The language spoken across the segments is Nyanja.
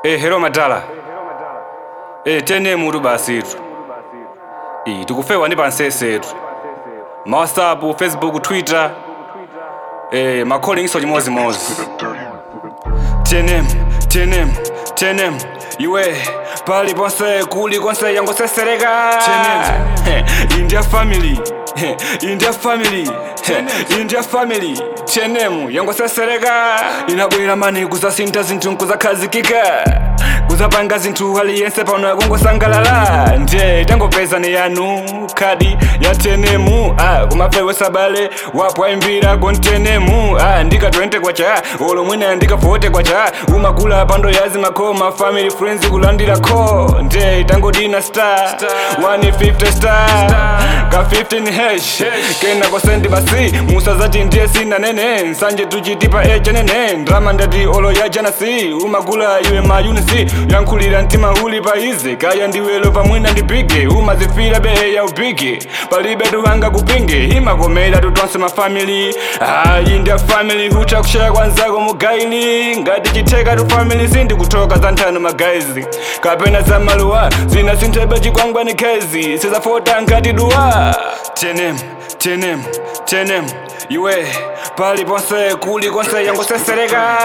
Eh, hello madala. Eh, tene mutu basitu. Eh, tikufewa ndi pansesetu. Ma WhatsApp, Facebook, Twitter. Eh, ma calling chimozimozi. Tenem, tenem, tenem. Iwe pali ponse kuli konse yangosesereka. Tenem. India family. India family. India family. Tenem yangosesereka. Inabwera mani kuzasinta zinthu nkuzakhazikika. kuzapanga zinthu aliyense pano yakungosangalala nje tangopeza ni yanu khadi ya tenemu ah, kumafewe sabale wapo aimbira kontenemu ah, ndika 20 kwacha olo mwina ndika 40 kwacha umakula pando yazi makoma family friends kulandira ko nje tangodina star 150 star ka 15 hash kena kosendi basi musa zati ndiye sina nene nsanje tuchitipa echa nene ndrama ndati olo ya janasi umakula iwe mayunisi yankhulira mtima uli paize kaya ndiwelo pamwina ndipige umazifira behe ya upige palibe tuwanga kupinge imakomera tutonse mafamili ayi ndi afamili hucha kushaya kwanzako mugaili ngati chitheka tu family sindikutoka za nthano magaizi kapena za maluwa zina sinthebe chikwangwani khezi sizafota ngati duwa tenem tenem tenem iwe pali ponse kuli konse yangosesereka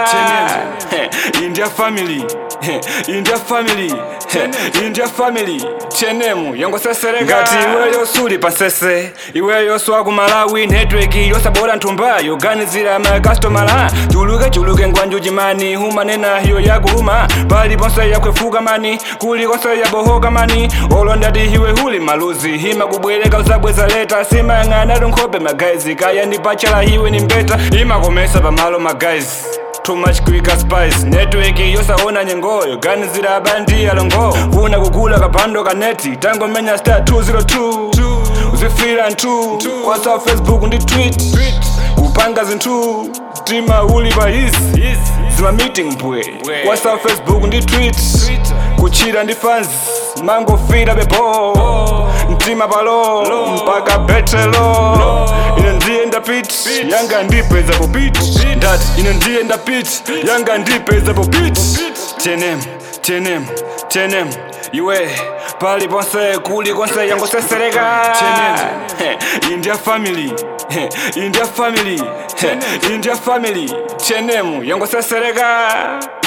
india family india family india family chenemu yangosesereka ngati iweyo suli pansese iweyo swaku malawi network yosabora nthumba yoganizira makastomala chuluke chuluke ngwanju chimani humanena hiyo yakuhuma pali ponse yakwefuka mani kuli konse yabohoka mani olo ndati iwe huli maluzi hima kubwereka uzabweza leta simayang'ana tunkhope magaizi kaya ndipachala iwe ni mbeta imakomesa pamalo magaizi too much quicker spice network yosaona nyengoyo ganizira abandi alongo funa kugula kapando kaneti tangomenya star 202 uzifira ntu whatsapp facebook ndi tweet kupanga zinthu tima uli pa isi zima meeting bwe whatsapp facebook ndi tweet kuchira ndi fans mangofira bebo mtima palo mpaka betelo ine ndiye ndapit yanga ndipeza popit ndati ine ndiye ndapit yanga ndipeza popit tenem tenem tenem iwe pali ponse kuli konse yangosesereka india family india family india family tenemu yangosesereka